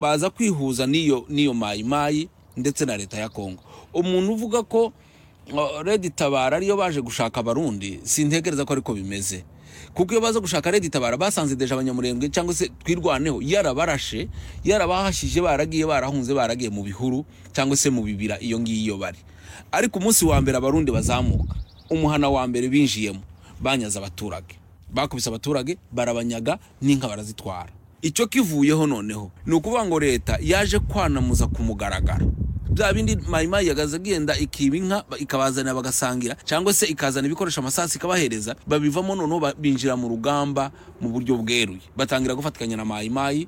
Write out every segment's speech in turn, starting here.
baza kwihuza n'iyo n'iyo mayimayi ndetse na leta ya kongo umuntu uvuga ko uh, redi tabara ariyo baje gushaka abarundi sintekereza ko ariko bimeze kuko iyo baza gushaka redi tabara basanze deje abanyamurenge cyangwa se twirwaneho yarabarashe yarabahashije baragiye barahunze baragiye mu bihuru cyangwa se mu bibira iyo ngiyo bari ariko umunsi wa mbere abarundi bazamuka umuhana wa mbere binjiyemo banyaze abaturage bakubise abaturage barabanyaga n'inka barazitwara icyo kivuyeho noneho ni ukuvuga ngo leta yaje kwanamuza ku mugaragaro bya bindi mayimayi yagaze agenda ikiba inka ba- ikabazanira bagasangira cyangwa se ikazana ibikoresho amasasu ikabahereza babivamo noneho ba- binjira mu rugamba mu buryo bweruye batangira gufatikanya na mayimayi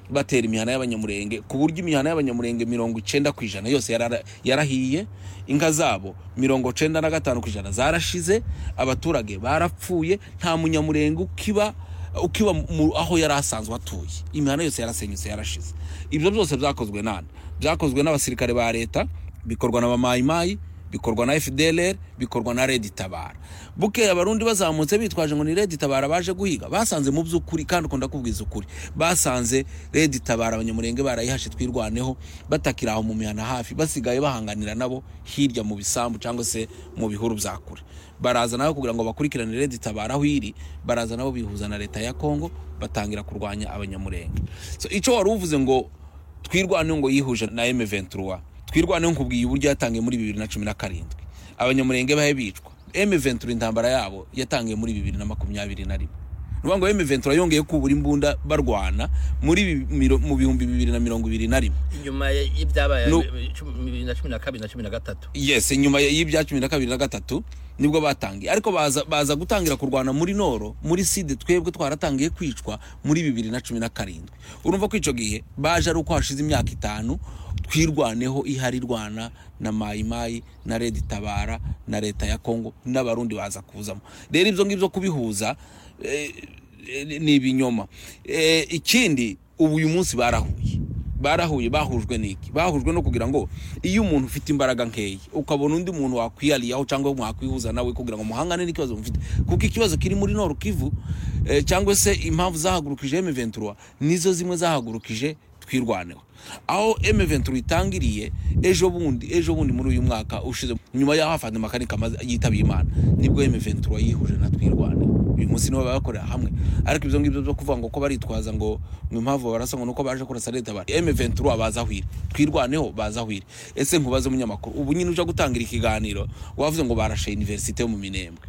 batera imihana y'abanyamurenge ku buryo imihana y'abanyamurenge mirongo icenda ku ijana yose yarara- yarahiye inka zabo mirongo cenda na gatanu ku ijana zarashize abaturage barapfuye nta munyamurenge ukiba ukiba mu- aho yari asanzwe atuye imihanda yose yarasenyutse yarashize ibyo byose byakozwe nande byakozwe n'abasirikare ba leta bikorwa na bamayimayi bikorwa na fdlr bikorwa na redi tabara bukeye abarundi bazamutse bitwaje ngo ni redi tabara baje guhiga basanze mu by'ukuri kandi ukunda kubwiza ukuri basanze redi tabara abanyamurenge barayihashe twirwaneho batakiri aho mu mihana hafi basigaye bahanganira nabo hirya mu bisambu cyangwa se mu bihuru bya kure baraza nabo kugira ngo bakurikirane redi tabara aho iri baraza nabo bihuza na leta ya kongo batangira kurwanya abanyamurenge so icyo wari uvuze ngo twirwaneho ngo yihuje na M23 twirwaneho nkubwiye uburyo yatangiye muri 2017 abanyamurenge bahe bicwa M23 intambara yabo yatangiye muri 2021 nuvuga ngo M23 yongeye kubura imbunda barwana muri bi- miro- mu bihumbi 2021 nyuma y'ibyabaye No. bibiri na cumi na kabiri na cumi na gatatu yes nyuma y'ibya 2023 nibwo batangiye ariko baza baza gutangira kurwana muri noro muri side twebwe twaratangiye kwicwa muri 2017 urumva ko ico gihe baje ari uko hashize imyaka itanu twirwaneho ihari rwana na mayimayi na redi tabara na leta ya kongo n'abarundi baza kuzamo rero ibyo ngibyo kubihuza eh, eh, ni ibinyoma Eh, ikindi ubu uyu munsi barahuye barahuye bahujwe n'iki bahujwe no kugira ngo iyo umuntu ufite imbaraga nkeya ukabona undi muntu wakwihariyeho cyangwa mwakwihuza nawe kugira ngo muhangane n'ikibazo mufite kuko ikibazo kiri muri noru kivu eh, cyangwa se impamvu zahagurukije M23 nizo zimwe zahagurukije twirwaneho aho M23 itangiriye ejo bundi ejo bundi muri uyu mwaka ushize nyuma y'aho afande makanika yitabiye imana nibwo M23 yihuje na twirwaneho uyu munsi nibo bakorera hamwe ariko ibyo ngibyo byo kuvuga ngo ko baritwaza ngo mu mpamvu barasa ngo nuko baje kurasa leta bari M23 baza hwire twirwaneho baza hwire ese nkubaze umunyamakuru ubu nyine uje gutangira ikiganiro wavuze ngo barashe universite yo mu Minembwe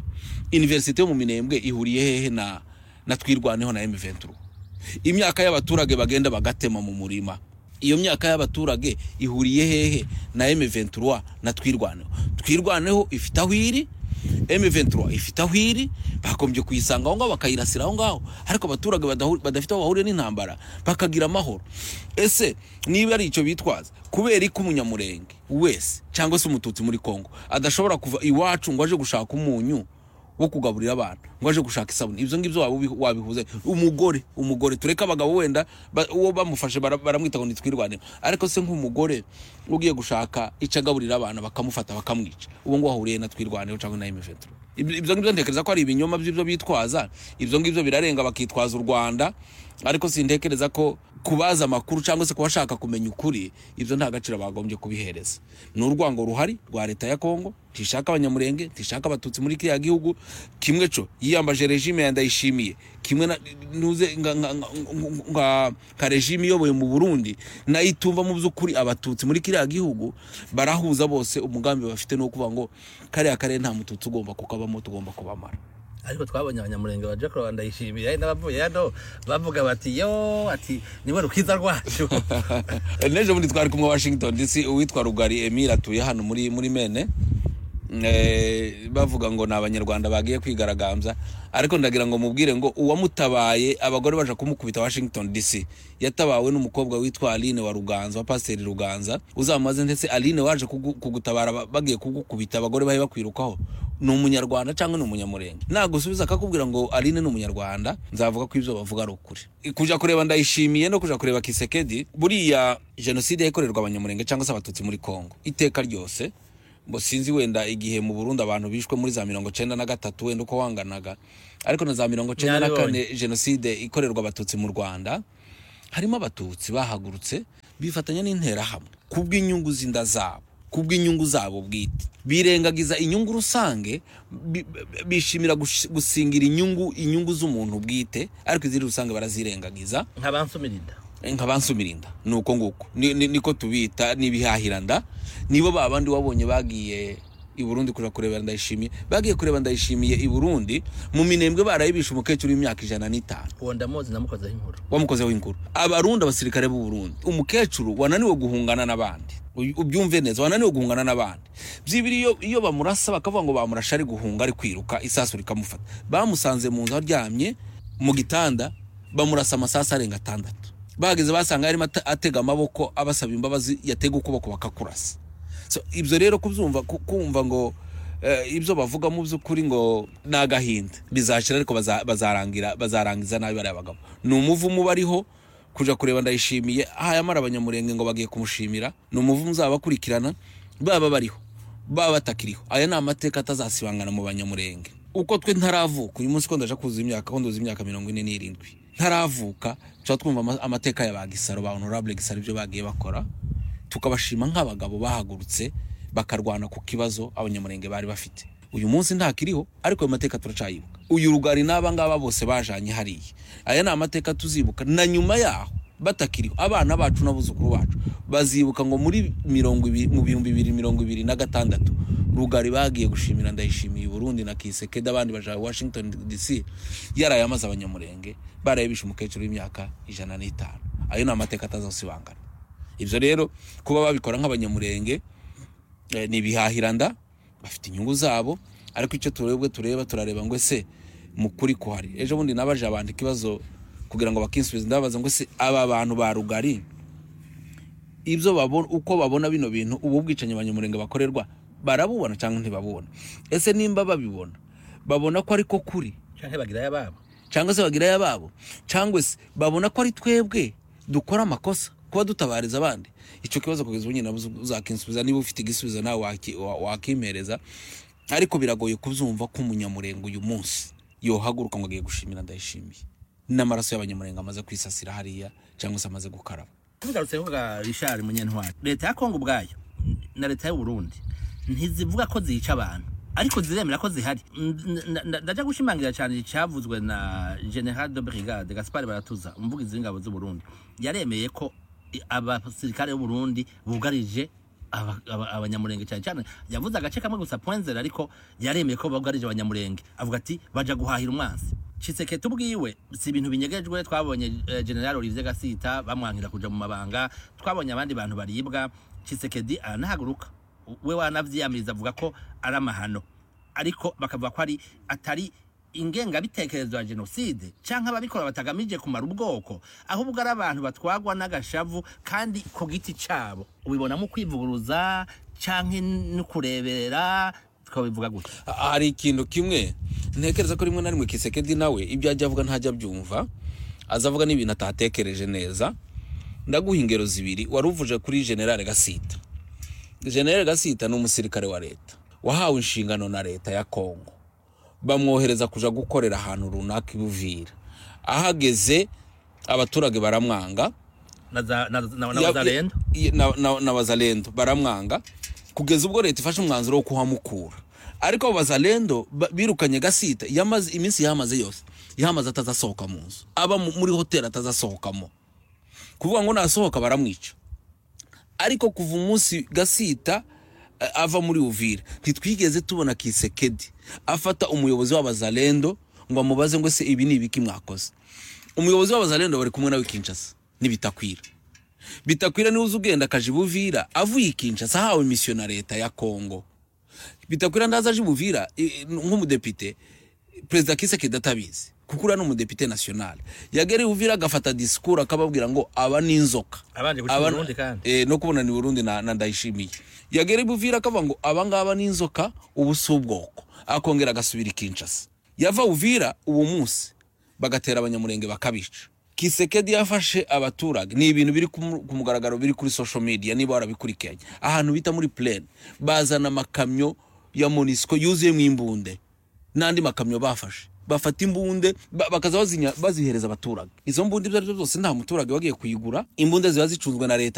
universite yo mu Minembwe ihuriye hehe na na twirwaneho na M23 imyaka y'abaturage bagenda bagatema mu murima iyo myaka y'abaturage ihuriye hehe na M23 na twirwaneho twirwaneho ifite aho iri M23 ifite aho iri bakombye kuyisanga aho ngaho bakayirasira aho ngaho ariko abaturage badahu- badafite aho bahuriye n'intambara bakagira amahoro ese niba ari icyo bitwaza kubera ko umunyamurenge wese cyangwa se umututsi muri kongo adashobora kuva iwacu ngo aje gushaka umunyu wo kugaburira abantu ngo aje gushaka isabune ibyo ngibyo waba ubi- wabihuze umugore umugore tureke abagabo wenda ba- uwo bamufashe bara- baramwita ngo nitwirwane ariko se nk'umugore ugiye gushaka icyo agaburira abantu bakamufata bakamwica uwo ngo wahuriye na twirwaneho cyangwa na M23 Ibyo- ibyo ngibyo ntekereza ko ari ibinyoma by'ibyo bitwaza ibyo ngibyo birarenga bakitwaza u Rwanda ariko sintekereza ko kubaza amakuru cyangwa se kubashaka kumenya ukuri ibyo nta gaciro bagombye kubihereza ni urwango ruhari rwa leta ya kongo ntishaka abanyamurenge ntishaka abatutsi muri kiriya gihugu kimwe co yiyambaje regime ya ndayishimiye kimwe na- ntuze nka- nka- nka- nka nka regime iyoboye mu burundi nayo itumva mu by'ukuri abatutsi muri kiriya gihugu barahuza bose umugambi bafite ni ukuvuga ngo kariya karere nta mututsi ugomba kukabamo tugomba kubamara ariko twabonye abanyamurenge baje kuraba ndayishimiye hari n'abavuye hano bavuga bati yo ati niwe rukiza rwacu n'ejo bundi twari kumwe washington dc uwitwa rugari emile atuye hano muri muri mene Eh, bavuga ngo ni abanyarwanda bagiye kwigaragambya ariko ndagira ngo mubwire ngo uwamutabaye abagore baje kumukubita washington dc yatabawe n'umukobwa witwa aline wa ruganza wa pasiteri ruganza uzamaze ndetse aline waje kugu- kugutabara ba- bagiye kugukubita abagore bahe bakwirukaho ni umunyarwanda cyangwa ni umunyamurenge nagusubiza akakubwira ngo aline ni umunyarwanda nzavuga ko ibyo bavuga ari ukuri kuja kureba ndayishimiye no kuja kureba kisekedi buriya jenoside yakorerwa abanyamurenge cyangwa se abatutsi muri kongo iteka ryose ngo sinzi wenda igihe mu burundi abantu bishwe muri za mirongo cyenda na gatatu wenda uko wanganaga ariko na za mirongo cyenda na Nyaribonye. kane jenoside ikorerwa abatutsi mu rwanda harimo abatutsi bahagurutse bifatanya n'interahamwe kubw'inyungu z'inda zabo kubw'inyungu zabo bwite birengagiza inyungu rusange bi- bi- bishimira gush- gusingira inyungu inyungu z'umuntu bwite ariko izindi rusange barazirengagiza nk'abansumirinda nka ba nsumirinda ni uko nguko Ni- ni- niko tubita n'ibihahiranda nibo ba bandi wabonye bagiye i burundi kuja kureba ndayishimiye bagiye kureba ndayishimiye i burundi mu minembwe barayibisha umukecuru w'imyaka ijana n'itanu uwo ndamuzi namukozeho inkuru wamukoze w'inkuru abarundi abasirikare b'u burundi umukecuru wananiwe guhungana n'abandi Uyu- ubyumve neza wananiwe guhungana n'abandi byibiri iyo, iyo bamurasa bakavuga ngo bamurashe ari guhunga ari kwiruka isasu rikamufata bamusanze mu nzu aryamye mu gitanda bamurasa amasasu arenga atandatu bageze basanga yarimo ate- atega amaboko abasaba imbabazi yatega ukuboko bakakurasa so, ibyo rero kubyumva ku- kumva ngo eh, ibyo bavuga mu by'ukuri ngo ni agahinda bizashira ariko baza- bazarangira bazarangiza nabi bariya bagabo ni umuvumo uba ariho kuja kureba ndayishimiye hayamara abanyamurenge ngo bagiye kumushimira ni umuvumo uzaba akurikirana baba bariho baba batakiriho aya ni amateka atazasibangana mu banyamurenge uko twe ntaravuka uyu munsi ko ndaje kuzuza imyaka ko nduza imyaka mirongo ine n'irindwi ntaravuka tuba twumva ama- amateka ya ba gisaro ba honorable gisaro ibyo bagiye bakora tukabashima nk'abagabo bahagurutse bakarwana ku kibazo abanyamurenge bari bafite uyu munsi ntakiriho ariko ayo mateka turacyayibuka uyu rugari n'aba ngaba bose bajanye hariya aya ni amateka tuzibuka na nyuma yaho batakiriho abana bacu n'abuzukuru bacu bazibuka ngo muri mirongo ibiri mu bihumbi bibiri mirongo ibiri na gatandatu rugari bagiye gushimira ndayishimiye i burundi na kisekedi abandi baja washington dc yaraye amaze abanyamurenge barayibisha umukecuru w'imyaka ijana n'itanu ayo ni amateka atazasibangana ibyo rero kuba babikora nk'abanyamurenge eh, ni ibihahiranda bafite inyungu zabo ariko icyo turebwe tureba turareba ngo ese mu kuri kuhari ejo bundi nabaje abantu ikibazo kugira ngo bakinsubize ndababaza ngo se aba bantu ba rugari ibyo babona uko babona bino bintu ubu bwicanyi abanyamurenge bakorerwa barabubona cyangwa ntibabubona ese nimba babibona babona ko ariko kuri canke bagirayo ababo cyangwa se bagirayo ababo cyangwa se babona ko ari twebwe dukora amakosa kuba dutabariza abandi icyo kibazo kugeza ubu nyine nabuze- uzakinsubiza niba ufite igisubizo nawe waki- wa- wakimereza ariko biragoye kubyumva ko umunyamurenge uyu munsi yohaguruka ngo agiye gushimira ndayishimiye n'amaraso y'abanyamurenge amaze kwisasira hariya cyangwa se amaze gukaraba tugarutse ku bwa rishari munyentwari leta ya kongo ubwayo na leta y'u burundi ntizivuga ko zica abantu ariko ziremera ko zihari N- n- n- ndajya gushimangira cyane icyavuzwe na general de brigade gaspard baratuza umuvugizi w'ingabo z'u burundi yaremeye ko i- abasirikare b'u burundi bugarije aba- aba- abanyamurenge cyane cyane yavuze agace kamwe gusa poinzere ariko yaremeye ko bugarije abanyamurenge avuga ati baja guhahira umwansi Chiseke tubwiwe si ibintu binyegejwe twabonye eh, General Olivier Gasita bamwankira kuja mu mabanga twabonye abandi bantu baribwa Chisekedi aranahaguruka we wanavyiyamiriza avuga ko ari amahano ariko bakavuga ko ari atari ingengabitekerezo ya jenoside canke ababikora batagamije kumara ubwoko ahubwo ari abantu batwagwa n'agashavu kandi ku giti cabo ubibona mu kwivuguruza canke no kureberera twabivuga gutya Ha- hari ikintu kimwe ntekereza ko rimwe na rimwe kisekedi nawe ibyo ajya avuga ntajya abyumva azavuga n'ibintu atatekereje neza ndaguha ingero zibiri wari uvuje kuri generale gasita generale gasita ni umusirikare wa leta wahawe inshingano na leta ya kongo bamwohereza kuja gukorera ahantu runaka i buvira ahageze abaturage baramwanga na za- na- na- na Ya- wazalendo ya- na- na- na bazalendo baramwanga kugeza ubwo leta ifashe umwanzuro wo kuhamukura ariko abo bazalendo ba- birukanye gasita yamaze iminsi yahamaze yose yahamaze atazasohoka mu nzu aba mu- muri hoteli atazasohokamo kuvuga ngo nasohoka baramwica ariko kuva umunsi gasita eh, ava muri uvira ntitwigeze tubona kisekedi afata umuyobozi w'abazalendo ngo amubaze ngo se ibi ni ibiki mwakoze umuyobozi w'abazalendo bari kumwe nawe kinshasa n'ibitakwira bitakwira niwe uza ugenda akaja i buvira avuye i kinshasa ahawe misiyo na leta ya kongo bitakwira ndaza aje i buvira i- nk'umudepite perezida kisekedi atabizi kuko uriya ni umudepite nasiyonale yagera i buvira agafata disikuru akababwira ngo aba ni inzoka Abanje guca i Aba- Burundi kandi. eh, no kubona ni Burundi na, na ndayishimiye yagera i Buvira akavuga ngo abangaba ni inzoka ubu si ubwoko akongera agasubira i Kinshasa yava Uvira uwo munsi bagatera abanyamurenge bakabica Kisekedi yafashe abaturage ni ibintu biri kumu- ku mugaragaro biri kuri social media niba warabikurikiranye ahantu bita muri plain bazana amakamyo ya Monisco yuzuyemo imbunde n'andi makamyo bafashe bafata imbunde ba- bakaza bazinya- bazihereza abaturage izo mbunda ibyo ari byo byose nta muturage wagiye kuyigura imbunda ziba zicunzwe na leta